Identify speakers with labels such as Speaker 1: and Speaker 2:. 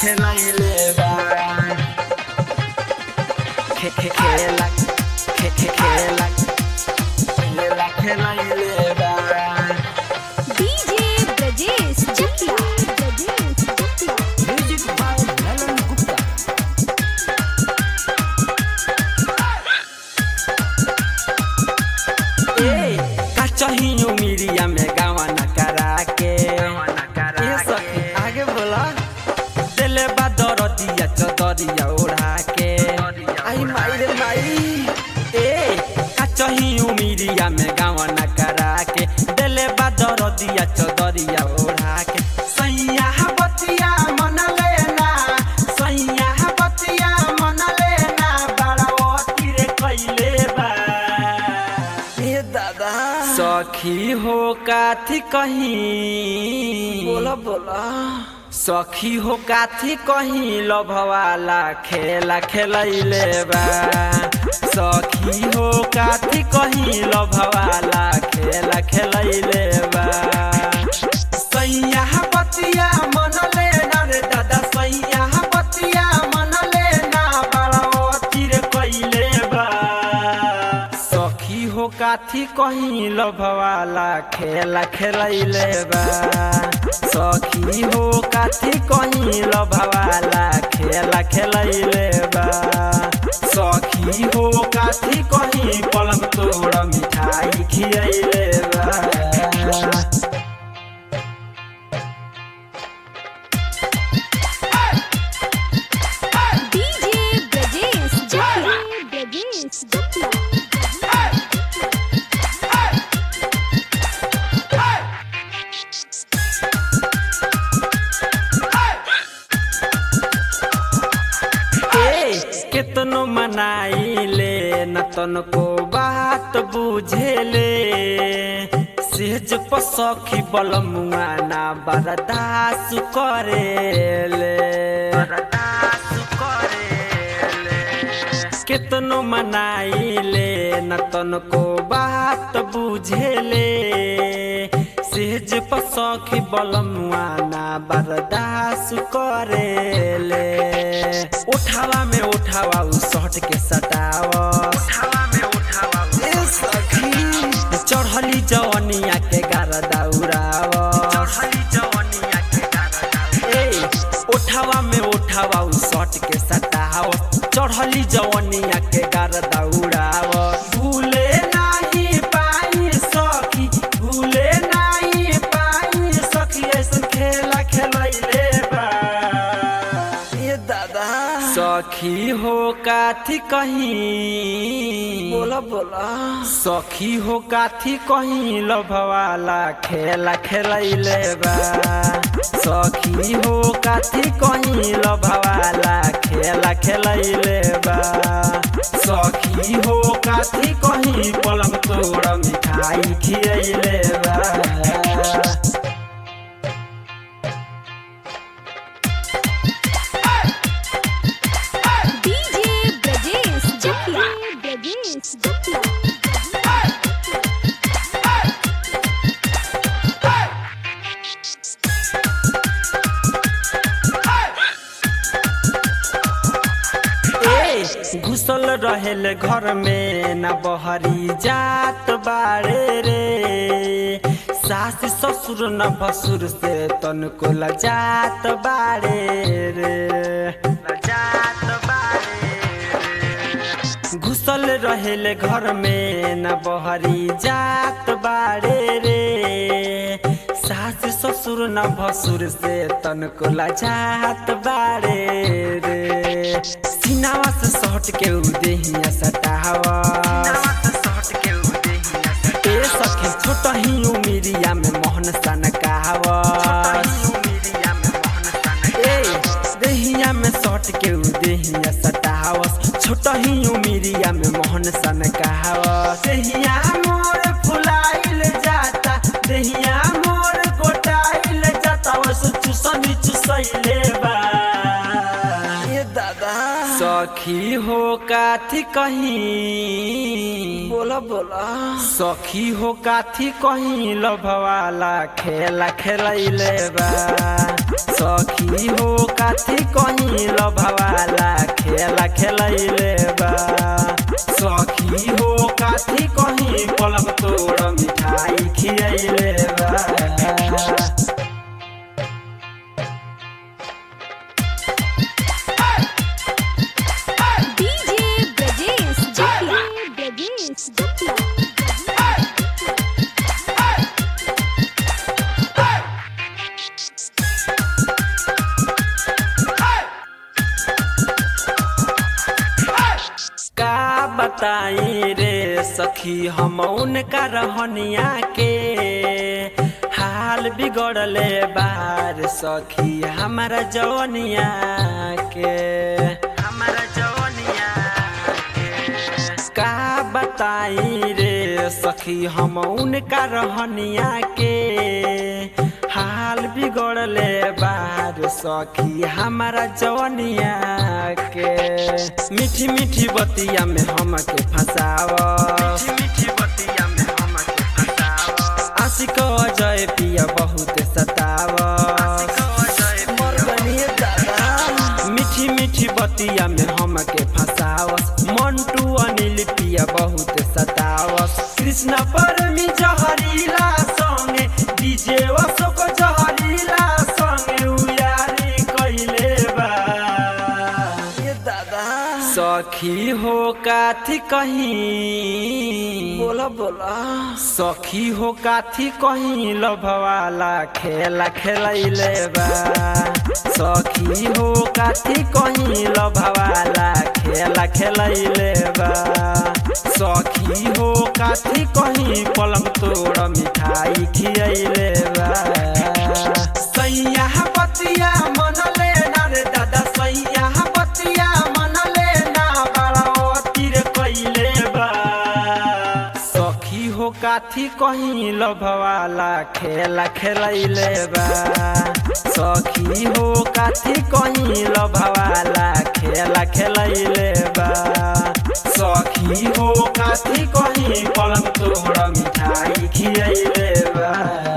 Speaker 1: खेलैले बा खे खे खेला खे खे खेला खेला खेलैले बा
Speaker 2: DJ Brajesh Chakiya Brajesh Chakiya
Speaker 1: music by Lalan Gupta ए का चाहिए उमिरिया में गावा न करा के ए सखी आगे बोला दिले बा दरदिया चदरिया ओढ़ा के आई माई रे माई ए का चाहिए उमिरिया में गावा न करा के दिले बा दरदिया चदरिया ओढ़ा के सैया बतिया मन लेना सैया बतिया मन लेना बड़ा अति रे कैले बा
Speaker 3: ए दादा
Speaker 1: सखी हो काथी कहीं
Speaker 3: बोला बोला
Speaker 1: सखी हो काथी कहीं लभवाला खेला खेलैले बा सखी हो काथी कहीं लभवाला खेला खेलैले बा सैया बतिया मन लेना रे दादा सैया बतिया मन लेना बड़ा अतिर कैले बा सखी हो काथी कहीं लभवाला खेला खेलैले बा सखी हो काथी कहीं लभवाला खेला खेलैले बा सखी हो काथी कहीं पलंग तोड़ मिठाई खियैले बा
Speaker 2: डीजे ब्रजेश चकिया ब्रजेश चकिया
Speaker 1: ए केतनो मनाइले न तनको बात बुझेले सेज पसखी बलमुआ ना बरदास करेले बरदास करेले केतनो मनाइले न तनको बात बुझेले सेज पसखी बलमुआ ना बरदास करेले उठावा में उठावा उ शर्ट के सटावा उठावा में उठावा
Speaker 3: ए सखी
Speaker 1: चढ़ली जवनिया के गार दौड़ावा चढ़ली जवनिया के गार ए उठावा में उठावा उ शर्ट के सटावा चढ़ली जवनिया के गार दौड़ावा भूले नाही पाई सखी भूले नाही पाई सखी ऐसन खेला खेलैले बा
Speaker 3: ए दादा
Speaker 1: सखी हो काथी कहीं
Speaker 3: बोला बोला
Speaker 1: सखी हो काथी कहीं लभवाला खेला खेलैले बा सखी हो काथी कहीं लभवाला खेला खेलैले बा सखी हो काथी कहीं पलंग तोड़ मिठाई खियैले बा
Speaker 2: डीजे ब्रजेश चकिया ब्रजेश चकिया
Speaker 1: ए घुसल रहेल घर में न बहरी जात बाड़े रे सास ससुर न भसुर से तनको लजात बाड़े रे लजात बाड़े रे। घुसल रहेल घर में न बहरी जात बाड़े रे सास ससुर न भसुर से तनको लजात बाड़े रे सिनावा से सट के उ देहिया सटावा ए सखी छोट ही उमिरिया में मोहन सन कहावा ए देहिया में सट के उ देहिया सटावा छोट ही उमिरिया में मोहन सन कहावा देहिया मोर फुलाइल जाता देहिया मोर गोटाइल जाता वस चुसनी चुसैले बा
Speaker 3: ए दादा
Speaker 1: सखी हो काथी कहीं
Speaker 3: बोला बोला
Speaker 1: सखी हो काथी कहीं लभवाला खेला खेलैले बा सखी हो काथी कहीं लभवाला खेला खेलैले बा सखी हो काथी कहीं पलक तोड़ मिठाई खियैले बा
Speaker 2: DJ Brajesh Chakia. Brajesh Chakia.
Speaker 1: का बताई रे सखी हम उनका रहनिया के हाल बिगड़ले बार सखी हमारा जवनिया के हमारा जवनिया के का बताई रे सखी हम उनका रहनिया के हाल बिगड़ले बार सखी हमारा जवनिया के मीठी मीठी बतिया में हमके फसाव मीठी बतिया में हमके फसाव आशिक अजय पिया बहुत सताव
Speaker 3: मर बनिए दादा
Speaker 1: मीठी मीठी बतिया में हमके फसावस मंटू अनिल पिया बहुत सतावस कृष्ण परमी जहरीला संगे डीजे अशोक जहरीला संगे उयारी कइले बा
Speaker 3: ये दादा
Speaker 1: सखी हो काथी कहीं
Speaker 3: बोला बोला
Speaker 1: सखी हो काथी कहीं लभवाला खेला खेलैले बा सखी हो काथी कहीं लभवाला खेला खेलैले बा सखी हो काथी कहीं पलंग तोड़ मिठाई खियैले बा सैया बतिया मनले ना रे दादा सैया बतिया मनले ना बड़ा अतिर कइले बा सखी हो काथी कहीं लभवाला खेला खेलैले बा सखी हो काथी कहीं लभवाला खेला खेलैले बा सखी हो काथी कहीं पलंग तोड़ मिठाई खियैले बा